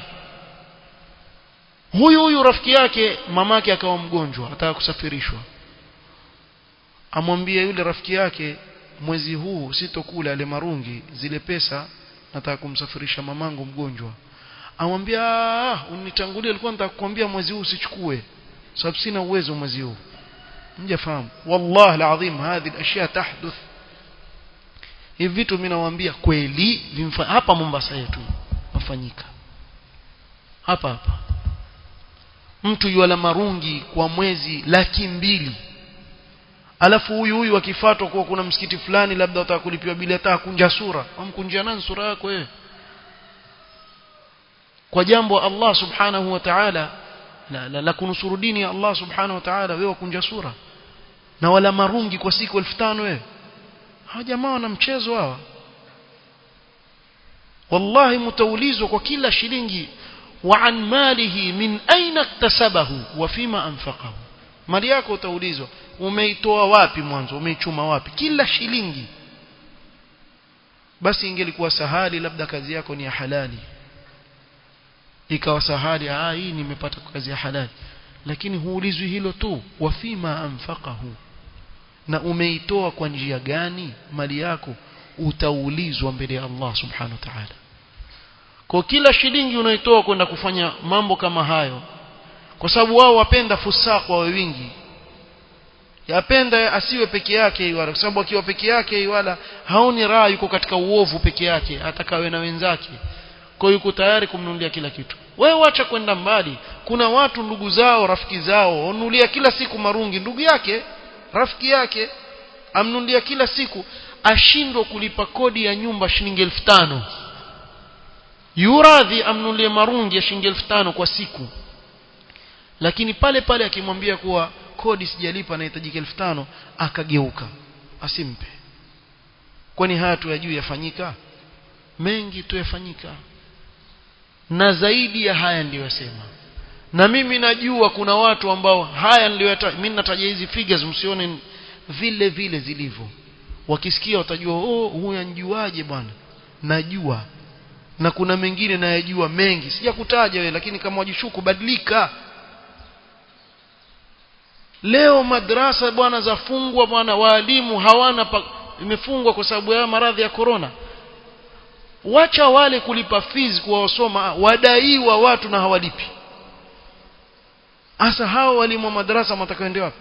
huyu huyu rafiki yake mamake akawa mgonjwa ataka kusafirishwa amwambie yule rafiki yake mwezi huu sitokula ale marungi zile pesa nataka kumsafirisha mamangu mgonjwa amwambia ah unitangulia alikuwa nataka kukwambia mwezi huu usichukue sababu sina uwezo mwezi huu mjafahamu wallahi alazim hadhi alashya tahduth hivi vitu mimi nawaambia kweli hapa Mombasa yetu mafanyika hapa hapa mtu yuala marungi kwa mwezi laki mbili alafu huyu huyu akifuatwa kuwa kuna msikiti fulani labda wataka kulipiwa bila hata kunja sura amkunjia nani sura yako wewe kwa jambo Allah subhanahu wa ta'ala la, la, la kunusuru dini ya Allah subhanahu wa ta'ala wewe kunja sura na wala marungi kwa siku 1500 wewe hawa jamaa wana mchezo hawa wallahi mtaulizwa kwa kila shilingi wa an malihi min aina iktasabahu wa fima anfaqahu mali yako utaulizwa umeitoa wapi mwanzo umeichuma wapi kila shilingi basi ingelikuwa sahali labda kazi yako ni ya halali ikawa sahali ah hii nimepata kazi ya halali lakini huulizwi hilo tu wafima anfaqahu na umeitoa kwa njia gani mali yako utaulizwa mbele ya Allah subhanahu wa ta'ala kwa kila shilingi unaitoa kwenda kufanya mambo kama hayo kwa sababu wao wapenda fusaq wa wingi yapenda asiwe peke yake wala kwa sababu akiwa peke yake wala haoni raha yuko katika uovu peke yake atakawe na wenzake kwa yuko tayari kumnunulia kila kitu wewe wacha kwenda mbali kuna watu ndugu zao rafiki zao wanunulia kila siku marungi ndugu yake rafiki yake amnunulia kila siku ashindwa kulipa kodi ya nyumba shilingi elfu tano yuradhi amnunulie marungi ya shilingi elfu tano kwa siku lakini pale pale akimwambia kuwa kodi sijalipa nahitajika elfu tano akageuka asimpe kwani haya tu ya juu yafanyika mengi tu yafanyika na zaidi ya haya ndiyo yasema na mimi najua kuna watu ambao haya niliyoyataja mimi nataja hizi figures msione vile vile zilivyo wakisikia watajua oh huyu anjuaje bwana najua na kuna mengine nayajua mengi sijakutaja wewe lakini kama wajishuku badilika leo madrasa bwana zafungwa bwana waalimu hawana pa, imefungwa kwa sababu ya maradhi ya corona wacha wale kulipa fees kuwasoma wadaiwa watu na hawalipi hasa hao walimu wa madrasa matakaende wapi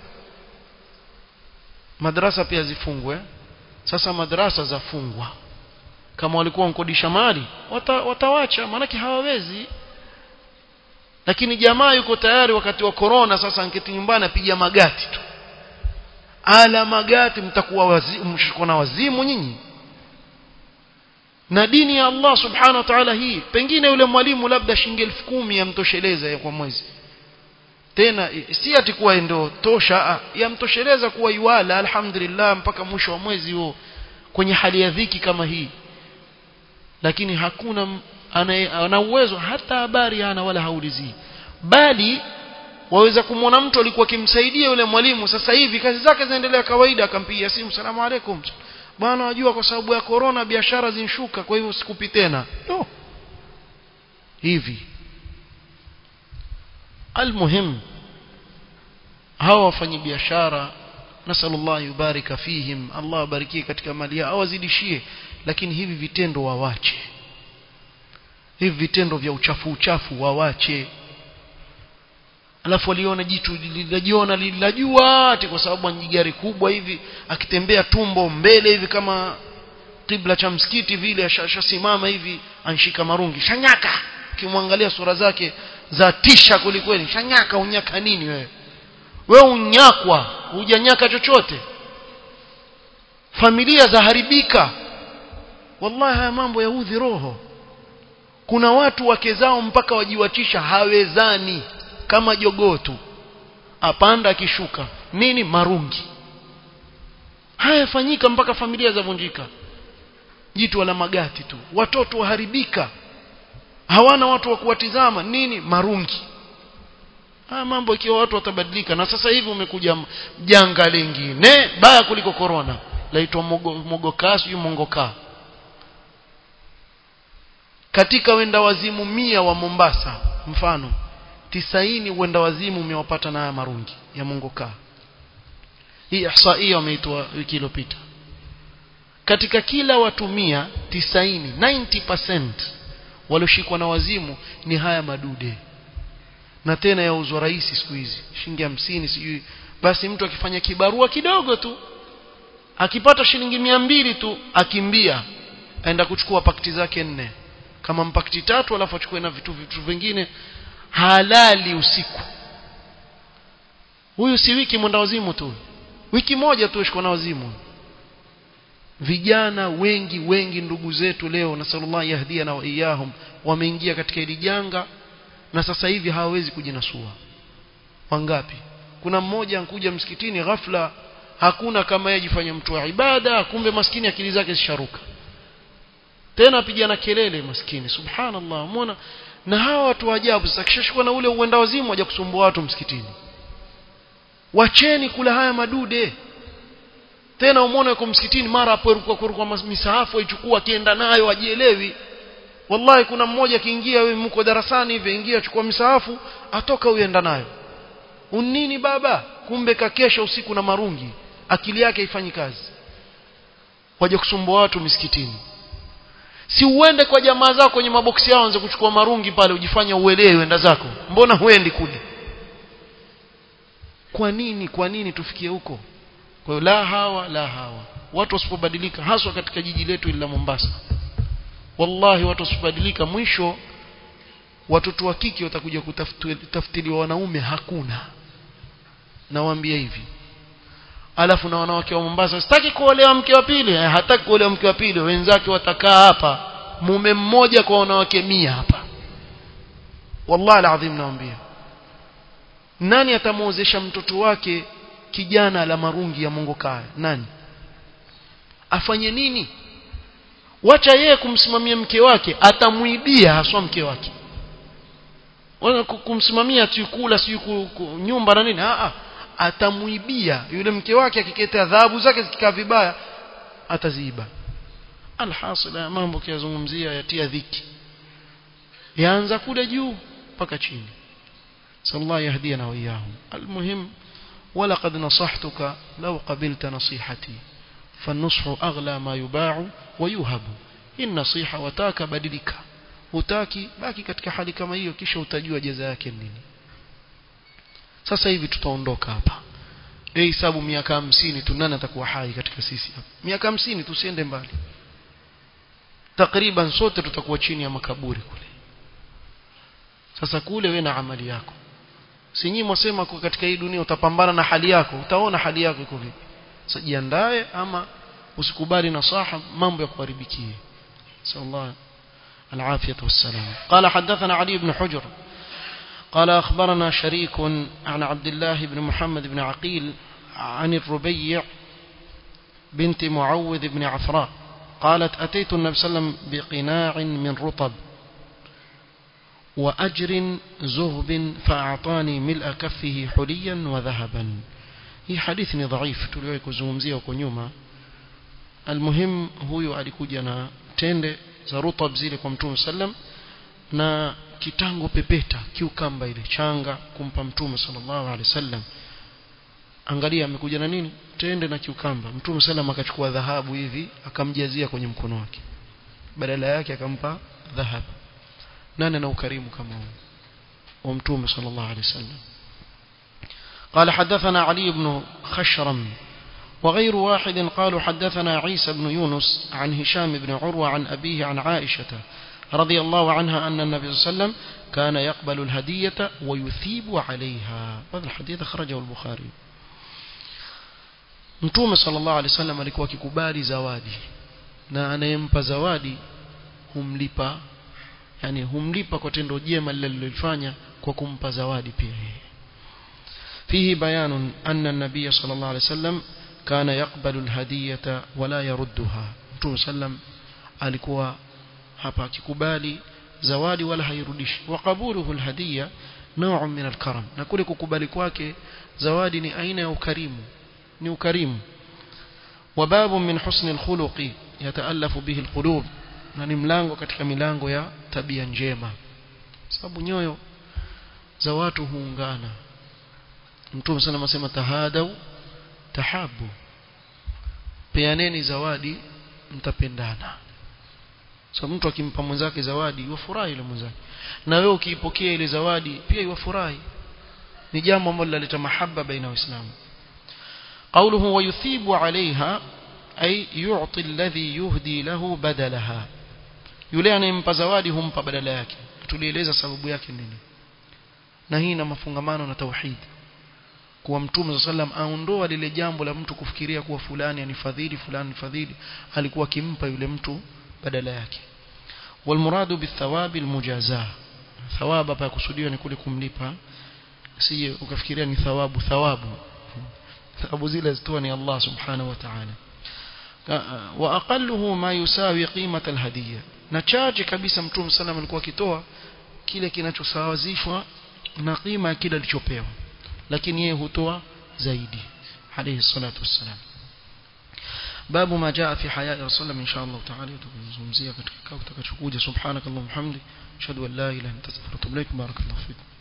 madrasa pia zifungwe sasa madrasa zafungwa kama walikuwa wankodisha mali wata, watawacha maanake hawawezi lakini jamaa yuko tayari wakati wa corona sasa anketi nyumbani apiga magati tu ala magati mtakuwa wazimu na wazimu nyinyi na dini ya Allah subhanahu wa ta'ala hii pengine yule mwalimu labda shilingi elfu kumi yamtosheleza kwa mwezi tena si ati kuwa ndio tosha yamtosheleza kuwa iwala alhamdulillah mpaka mwisho wa mwezi huo kwenye hali ya dhiki kama hii lakini hakuna ana uwezo hata habari hana wala haulizii bali waweza kumwona mtu alikuwa akimsaidia yule mwalimu sasa hivi kazi zake zinaendelea kawaida akampigia simu salamu alaikum bwana wajua kwa sababu ya corona biashara zinshuka kwa hivyo sikupi tena no hivi almuhim hawa wafanyi biashara nasallallahu yubarika fihim Allah abarikie katika mali yao awazidishie lakini hivi vitendo wawache hivi vitendo vya uchafu uchafu wawache alafu waliona jitu lilijiona lilajua ati kwa sababu ni gari kubwa hivi akitembea tumbo mbele hivi kama kibla cha msikiti vile ashasimama hivi anshika marungi shanyaka ukimwangalia sura zake za tisha kwelikweli shanyaka unyaka nini wewe wewe unyakwa hujanyaka chochote familia zaharibika wallahi haya mambo yaudhi roho kuna watu wake zao mpaka wajiwatisha hawezani kama jogoo tu apanda akishuka nini marungi haya yafanyika mpaka familia zavunjika jitu wala magati tu watoto waharibika hawana watu wa kuwatizama nini marungi haya mambo ikiwa watu watabadilika na sasa hivi umekuja janga lingine baya kuliko corona laitwa mogokaa sijui mongokaa katika wenda wazimu mia wa Mombasa mfano tisaini wenda wazimu umewapata na haya marungi ya mongokaa hii ihsaia wameitoa wiki iliyopita katika kila watu mia tisaini 90% walioshikwa na wazimu ni haya madude na tena yauzwa rahisi siku hizi shilingi hamsini sijui basi mtu akifanya kibarua kidogo tu akipata shilingi mia mbili tu akimbia aenda kuchukua pakiti zake nne kama mpakiti tatu alafu achukue na vitu vitu vingine halali usiku huyu si wiki mwenda wazimu tu wiki moja tu ashikwa na wazimu vijana wengi wengi ndugu zetu leo na sallallahu yahdia wa iyahum wameingia katika hili janga na sasa hivi hawawezi kujinasua wangapi kuna mmoja ankuja msikitini ghafla hakuna kama yeye jifanya mtu wa ibada kumbe maskini akili zake zisharuka tena apigana kelele maskini subhanallah muona na hawa watu wa ajabu sasa kishashikwa na ule uenda wazimu waje kusumbua watu msikitini wacheni kula haya madude tena umeona yuko msikitini mara aporuka kuruka misahafu aichukua akienda nayo ajielewi wallahi kuna mmoja akiingia wewe mko darasani hivi ingia chukua misahafu atoka uenda nayo unini baba kumbe kakesha usiku na marungi akili yake haifanyi kazi waje kusumbua watu misikitini si uende kwa jamaa zako kwenye maboksi yao anze kuchukua marungi pale ujifanya uelewe enda zako mbona huendi kule kwa nini kwa nini tufikie huko kwa hiyo la hawa la hawa watu wasipobadilika haswa katika jiji letu la Mombasa wallahi watu wasipobadilika mwisho watoto wa kike watakuja kutafutiliwa wanaume hakuna nawaambia hivi alafu na wanawake wa Mombasa sitaki kuolewa mke wa pili hataki kuolewa mke wa pili wenzake watakaa hapa mume mmoja kwa wanawake mia hapa wallahi alazim naambia nani atamuozesha mtoto wake kijana la marungi ya Mungu kaya nani afanye nini wacha yeye kumsimamia mke wake atamuibia haswa mke wake wala kumsimamia tu kula si nyumba na nini a atamuibia yule mke wake akiketa adhabu zake zikikaa vibaya ataziiba alhasil mambo kiyazungumzia yatia dhiki yaanza kule juu mpaka chini sallallahu yahdina wa iyahum almuhim ولقد نصحتك لو قبلت نصيحتي فالنصح أغلى ما يباع ويوهب النصيحة وتاك بدلك utaki baki katika hali kama hiyo kisha utajua jaza yake nini sasa hivi tutaondoka hapa dei hesabu miaka hamsini tu nani atakuwa hai katika sisi hapa miaka hamsini tusiende mbali takriban sote tutakuwa chini ya makaburi kule sasa kule we na amali yako si nyinyi mwasema kwa katika hii dunia utapambana na hali yako utaona hali yako iko vipi sasa jiandae ama usikubali nasaha mambo ya kuharibikie sallallahu العافية والسلام قال حدثنا علي بن حجر قال أخبرنا شريك عن عبد الله بن محمد بن عقيل عن الربيع بنت معوذ بن عفراء قالت أتيت النبي صلى الله عليه وسلم بقناع من رطب وأجر زهب فأعطاني ملء كفه حليا وذهبا hii hadithi ni dhaifu tuliwahi kuzungumzia huko nyuma almuhim huyu alikuja na tende za rutab zile kwa mtume sallam na kitango pepeta kiukamba ile changa kumpa mtume sallallahu alaihi wasallam angalia amekuja na nini tende na kiukamba mtume sallam akachukua dhahabu hivi akamjazia kwenye mkono wake badala yake akampa dhahabu nani ana ukarimu kama huu wa mtume sallallahu alaihi wasallam قال حدثنا علي بن خشرم وغير واحد قالوا حدثنا عيسى بن يونس عن هشام بن عروة عن أبيه عن عائشة رضي الله عنها أن النبي صلى الله عليه وسلم كان يقبل الهدية ويثيب عليها هذا الحديث أخرجه البخاري Mtume sallallahu alaihi wasallam alikuwa akikubali zawadi na anayempa zawadi humlipa yani humlipa kwa tendo jema lililofanya kwa kumpa zawadi pia yeye فيه بيان أن النبي صلى الله عليه وسلم كان يقبل الهدية ولا يردها متوم سلم alikuwa hapa akikubali zawadi wala hairudishi waqabuluhu alhadiya naw'un min alkaram na kule kukubali kwake zawadi ni aina ya ukarimu ni ukarimu وباب من حسن الخلق يتألف به القلوب na ni mlango katika milango ya tabia njema sababu nyoyo za watu huungana Mtume sana anasema tahadau tahabu peaneni zawadi mtapendana so mtu akimpa mwenzake zawadi yufurahi yule mwenzake na wewe ukiipokea ile zawadi pia yufurahi ni jambo ambalo linaleta mahaba baina waislamu قوله ويثيب عليها أي يعطي الذي يهدي له بدلها yule anayempa zawadi humpa badala yake tulieleza sababu yake nini na hii ina mafungamano na tauhid kuwa mtume sallam aondoa lile jambo la mtu kufikiria kuwa fulani anifadhili fulani anifadhili alikuwa akimpa yule mtu badala yake walmuradu bithawabi almujazaa thawaba hapa kusudiwa ni kule kumlipa sije ukafikiria ni thawabu thawabu thawabu zile zitoa ni Allah subhanahu wa ta'ala wa aqalluhu ma yusawi qimata alhadiyya na chache kabisa mtume sallam alikuwa akitoa kile kinachosawazishwa na qima ya kile alichopewa lakini yeye hutoa zaidi alayhi salatu wassalam babu ma jaa fi haya rasulullah insha Allah taala tutazungumzia katika kikao kitakachokuja subhanakallahumma hamdi ashhadu an la ilaha illa anta astaghfiruka wa atubu ilaik barakallahu fikum